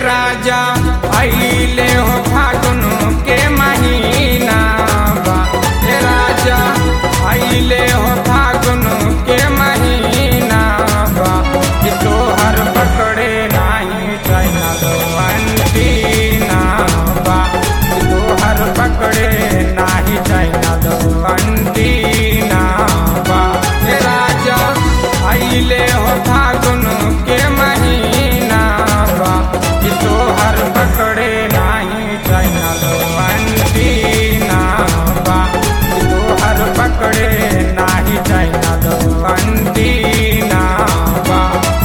राजा आइले हो फागुन के महीना बा हे राजा आइले हो फागुन के महीना बा कि तोहर पकड़े नाही चाइना दवंतीना बा कि तोहर पकड़े नाही चाइना दवंतीना बा हे राजा आइले हो फागुन के महीना बा कि तोहर पकड़े नाही चाइना दवंतीना बा कि तोहर पकड़े नाही चाइना दवंतीना बा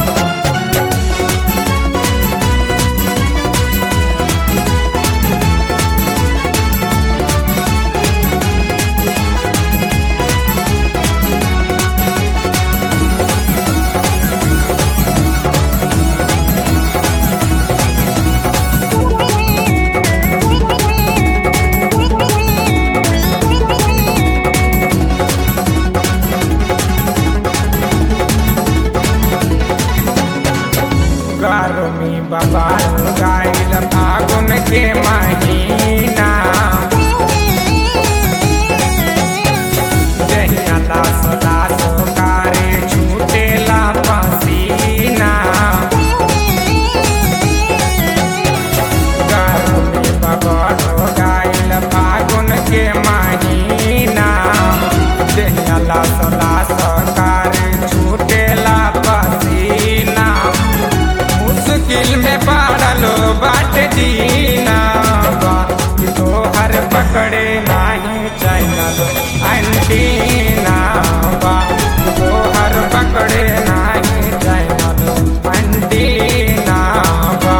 गर्मी बाबा गाइल फागुन के महीना जहिया लास लास कारे छूटेला पसीना गर्मी बाबा गाइल फागुन के महीना जहिया लास लास कारे छूटेला पसीना मुश्किल में पड़ल बाट जीना बा कि तोहर पकड़े नाही चैनल अंटीना बा कि तोहर पकड़े नाही चैनल अंटीना बा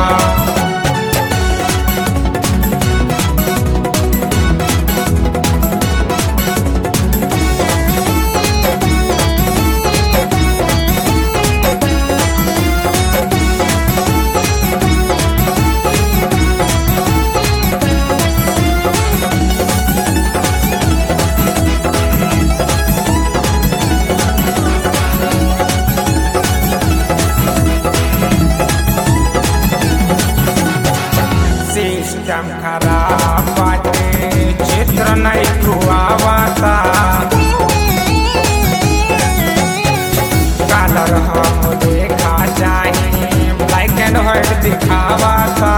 सिस्टम खराब बाटे चित्र नहीं खुआवाता कलर हम देखा चाहिए ब्लैक एंड व्हाइट दिखावाता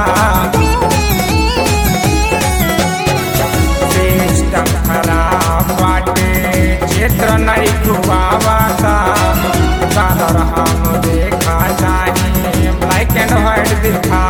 सिस्टम खराब बाटे चित्र नहीं खुआवाता कलर हम देखा चाहिए ब्लैक एंड व्हाइट दिखा